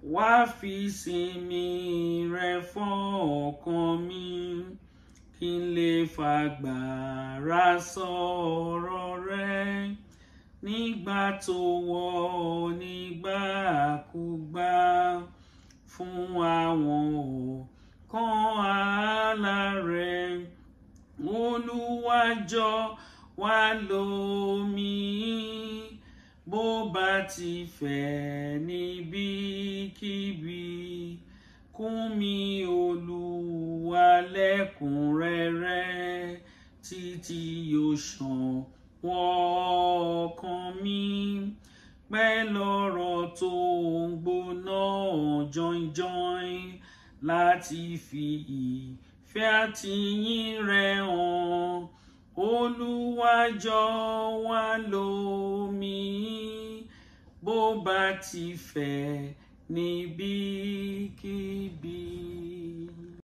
wá fi sinmi rẹ fọ́ọ̀kan mi kí n lè fagbára sọ̀rọ̀ rẹ nígbà tó wọ̀ nígbàkúgbà fún àwọn ọ̀kan ààlà rẹ Olúwa jọ̀ọ́ wá lò mí bó bá ti fẹ́ níbikíbi kún mi Olúwa lẹ́kùnrẹ́rẹ́ títí yóò ṣàn wọ́ọ̀kan mi pẹ́ lọ́rọ̀ tó ń gbóná jọinjọin láti fi ìfẹ́ àtìyìn rẹ̀ hàn Olúwa jọ̀ọ́ wá lò mí bó bá ti fẹ́ níbikíbi.